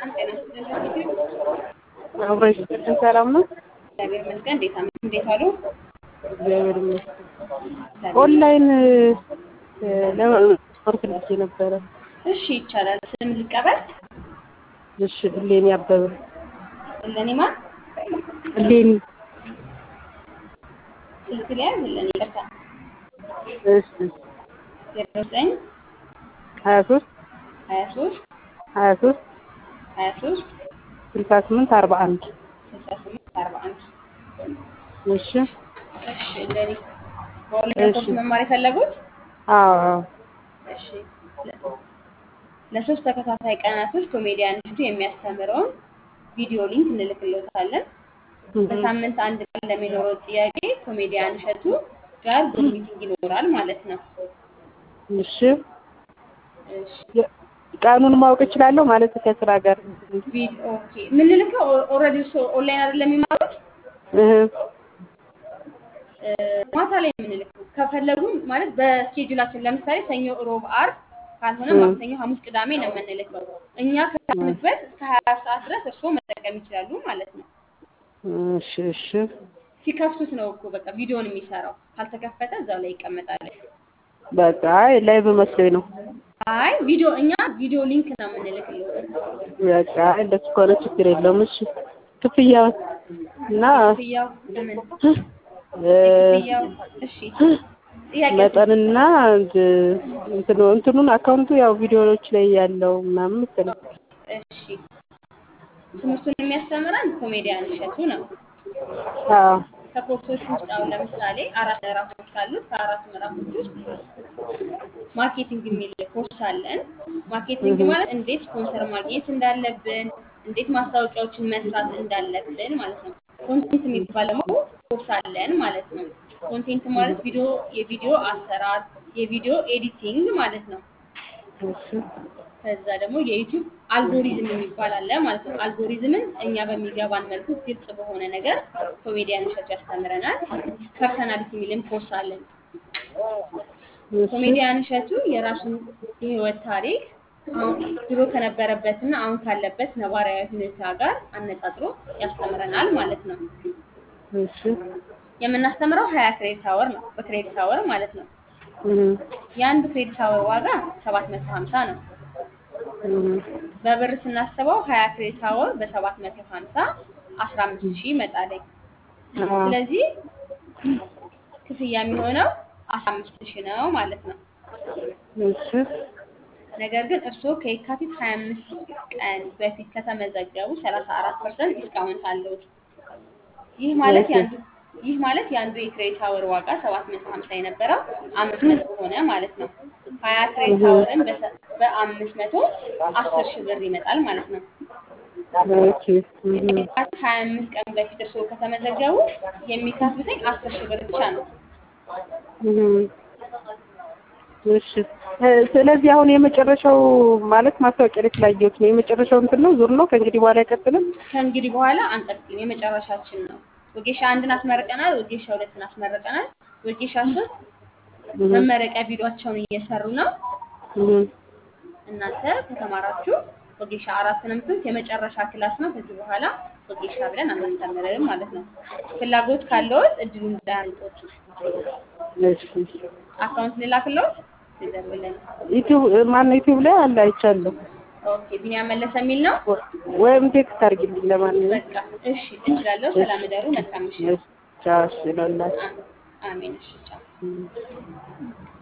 ሰላም ጤና ይስጥልን። ዩቲዩብ አብረሽ ሰላም ነው። እግዚአብሔር ይመስገን። እንዴት አመ እንዴት አሉ? እግዚአብሔር ይመስገን። ኦንላይን ለመርክ ልጅ ነበረ። እሺ ይቻላል። ስም ልቀበል። እሺ እሌኒ አበበ እለኔ ማን እሌኒ ስልክ ሊያዝ እለኔ ይቅርታ እሺ ዜሮ ዘጠኝ ሀያ ሶስት ሀያ ሶስት ሀያ ሶስት ሀያ ሶስት ስልሳ ስምንት አርባ አንድ ስልሳ ስምንት አርባ አንድ እሺ እሺ እለኔ በኦንላይን ኮርስ መማር የፈለጉት አዎ አዎ እሺ ለሶስት ተከታታይ ቀናቶች ኮሜዲያን እሸቱ የሚያስተምረውን ቪዲዮ ሊንክ እንልክልዎታለን። በሳምንት አንድ ቀን ለሚኖረው ጥያቄ ኮሜዲያን እሸቱ ጋር ዙም ሚቲንግ ይኖራል ማለት ነው። እሺ እሺ ቀኑን ማወቅ እችላለሁ ማለት ከስራ ጋር ቪዲዮ ኦኬ። የምንልከው ኦልሬዲ እሱ ኦንላይን አይደለም የሚማሩት እህ እ፣ ማታ ላይ የምንልከው ከፈለጉ ማለት በስኬጁላችን ለምሳሌ ሰኞ፣ ሮብ፣ አርብ ካልሆነ እ። ማክሰኞ፣ ሐሙስ፣ ቅዳሜ ነው የምንልከው። እኛ ከመክፈት እስከ ሀያ ሰዓት ድረስ እርስዎ መጠቀም ይችላሉ ማለት ነው። እሺ እሺ ሲከፍቱት ነው እኮ በቃ ቪዲዮን የሚሰራው። ካልተከፈተ እዛው ላይ ይቀመጣል። በቃ አይ ላይቭ መስሎኝ ነው። አይ ቪዲዮ እኛ ቪዲዮ ሊንክ ነው የምንልክልዎት። በቃ አይ እንደሱ ከሆነ ችግር የለውም። እሺ ክፍያው እና ክፍያው ምን እ፣ ክፍያው እሺ ጥያቄ መጠንና እንት- እንትኑ እንትኑን አካውንቱ ያው ቪዲዮዎች ላይ ያለው ምናምን መሰለኝ። እሺ ትምህርቱን የሚያስተምረን ኮሜዲያን እሸቱ ነው። አዎ ከኮርሶች ውስጥ አሁን ለምሳሌ አራት ምዕራፎች አሉት። ከአራት ምዕራፎች ውስጥ ማርኬቲንግ የሚል ኮርስ አለን። ማርኬቲንግ እህ። ማለት እንዴት ስፖንሰር ማግኘት እንዳለብን፣ እንዴት ማስታወቂያዎችን መስራት እንዳለብን ማለት ነው። ኮንቴንት የሚባል ደግሞ ኮርስ አለን ማለት ነው። ኮንቴንት ማለት ቪዲዮ የቪዲዮ አሰራር፣ የቪዲዮ ኤዲቲንግ ማለት ነው። እሺ ከዛ ደግሞ የዩቲዩብ አልጎሪዝም የሚባል አለ ማለት ነው። አልጎሪዝምን እኛ በሚገባን መልኩ ግልጽ በሆነ ነገር ኮሜዲያን እሸቱ ያስተምረናል። ፐርሰናሊቲ የሚልም ኮርስ አለን። እሺ ኮሜዲያን እሸቱ የራሱን የህይወት ታሪክ አሁን ድሮ ከነበረበትና አሁን ካለበት ነባራዊ ሁኔታ ጋር አነጻጽሮ ያስተምረናል ማለት ነው። እሺ የምናስተምረው ሀያ ክሬዲት አወር ነው፣ በክሬዲት አወር ማለት ነው። እህ የአንድ ክሬዲት አወር ዋጋ ሰባት መቶ ሀምሳ ነው። እህ በብር ስናስበው ሀያ ክሬዲት አወር በሰባት መቶ ሀምሳ አስራ አምስት ሺህ ይመጣለኝ። አዎ ስለዚህ ክፍያ የሚሆነው አስራ አምስት ሺህ ነው ማለት ነው። እሺ ነገር ግን እርስዎ ከየካቲት ሀያ አምስት ቀን በፊት ከተመዘገቡ ሰላሳ አራት ፐርሰንት ዲስካውንት አለውት። ይህ ማለት እሺ። የአንዱ ይህ ማለት የአንዱ የክሬዲት አወር ዋጋ ሰባት መቶ ሀምሳ የነበረው አምስት መቶ ሆነ ማለት ነው። ሀያ ክሬዲት አወርን በሰ- በአምስት መቶ አስር ሺህ ብር ይመጣል ማለት ነው። ኦኬ እህ ከየካቲት ሀያ አምስት ቀን በፊት እርስዎ ከተመዘገቡ የሚከፍሉትኝ አስር ሺህ ብር ብቻ ነው። እህ እሺ እ፣ ስለዚህ አሁን የመጨረሻው ማለት ማስታወቂያ ላይ ስላየሁት ነው። የመጨረሻው እንትን ነው ዙር ነው። ከእንግዲህ በኋላ አይቀጥልም። ከእንግዲህ በኋላ አንቀጥልም። የመጨረሻችን ነው። ወጌሻ አንድን አስመርቀናል። ወጌሻ ሁለትን አስመርቀናል። ወጌሻ ሶስት እህ መመረቂያ ቪዲዮቸውን እየሰሩ ነው። እህ እናንተ ከተማራችሁ ወጌሻ አራት ነው የምትሉት የመጨረሻ ክላስ ነው። ከዚህ በኋላ ወጌሻ ብለን አናስተምርም ማለት ነው። ፍላጎት ካለዎት እድሉን እንዳያመልጦት። እሺ አካውንት ልላክልዎት ይዘሩልን። ዩቲዩብ ማነው ዩቲዩብ ላይ አለ አይቻለሁ። ኦኬ ቢኒያም መለሰ የሚል ነው። ወ- ወይም ቴክስት አድርጊልኝ ለማንኛውም። በቃ እሺ እችላለሁ። ሰላም እደሩ። መልካም ምሽት። እሺ ቻው እሺ እላለሁ። አ- አሜን። እሺ ቻው።